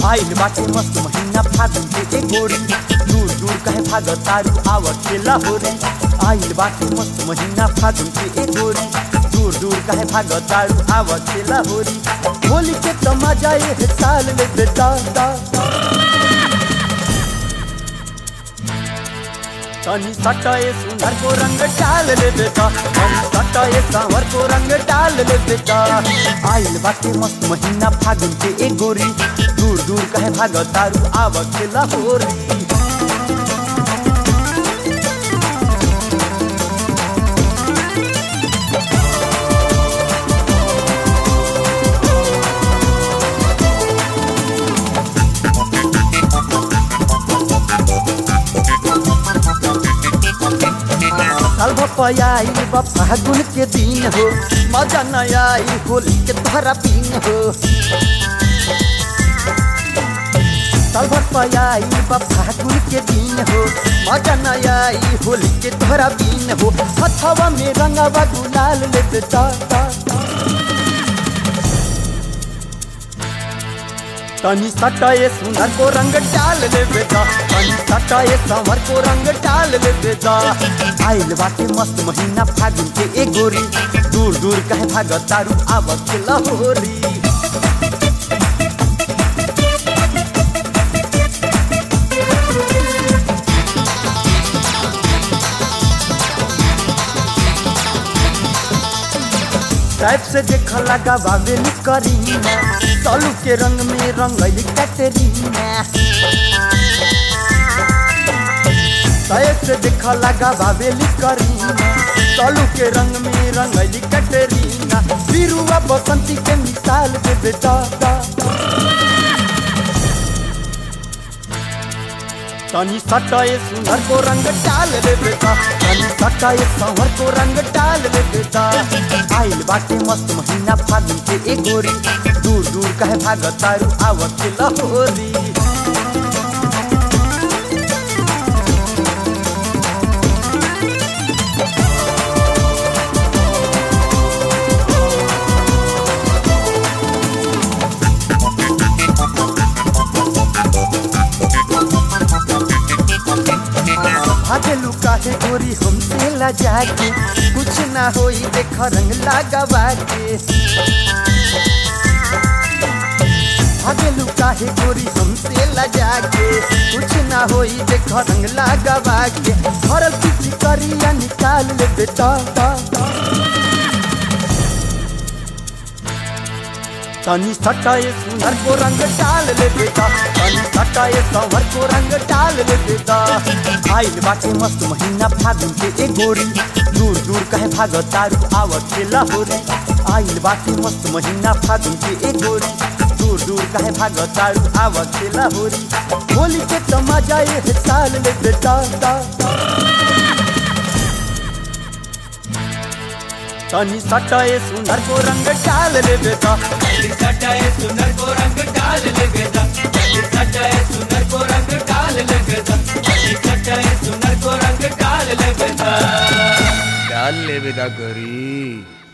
आइल बाटे मस्त महीना फागुन के एक गोरी दूर दूर कहे भाग तारू आव खेला होरी आइल बाटे मस्त महीना फागुन के एक गोरी दूर दूर कहे भाग तारू आव खेला होरी होली के तो मजा ये साल ले बेटा दा तनी सटाए सुंदर को रंग डाल ले बेटा तनी सटाए सांवर को रंग डाल ले बेटा आइल बाटे मस्त महीना फागुन के एक गोरी दूर दूर कहे भाग तारू आव खेला होरी साल भपयाई बा फागुन के दिन हो मजा न आई होली के तोहरा पीन हो साल भपयाई बा फागुन के दिन हो मजा न आई होली के तोहरा पीन हो हथवा में रंगवा गुलाल ले बेटा तनी सटाए सुंदर को रंग डाल ले बेटा तनी सटाए संवर को रंग डाल ले बेटा आइल बाटे मस्त महीना फागुन के एक गोरी दूर दूर कहे भाग तारू आवत के लहोरी टाइप से देख लगा बाबेली करीना तलू के रंग में रंगैली कैटरीना टाइप से देख लगा बाबेली करीना तलू के रंग में रंगैली कैटरीना बिरुआ बसंती के मिसाल दे बेटा तनी सटाए सुंदर को रंग डाल ले बेटा तनी सटाए संवर को रंग डाल ले बेटा आइल बाटे मस्त महीना फागुन के एक गोरी दूर दूर कहे भाग तारू आवत के लहोरी भागे लुका है गोरी हमसे लजा के कुछ ना होई देख रंग लगावा के भागे लुका है गोरी हमसे लजा के कुछ ना होई देख रंग लगावा के भरल किसी करिया निकाल ले बेटा तनी सटाए सुंदर को रंग डाल ले बेटा तनी सटाए संवर को रंग डाल ले बेटा आइल बाटे मस्त महीना फागुन के एक गोरी दूर दूर कहे भाग तारू आवत के लहोरी आइल बाटे मस्त महीना फागुन के एक गोरी दूर दूर कहे भाग तारू आवत के लहोरी होली के तो मजा ये साल ले बेटा तनी सटाए सुंदर को रंग डाल ले बेटा जल्दी सटाए सुंदर को रंग डाल ले बेटा जल्दी सटाए सुंदर को रंग डाल ले बेटा जल्दी सटाए सुंदर को रंग डाल ले बेटा डाल ले बेटा गरी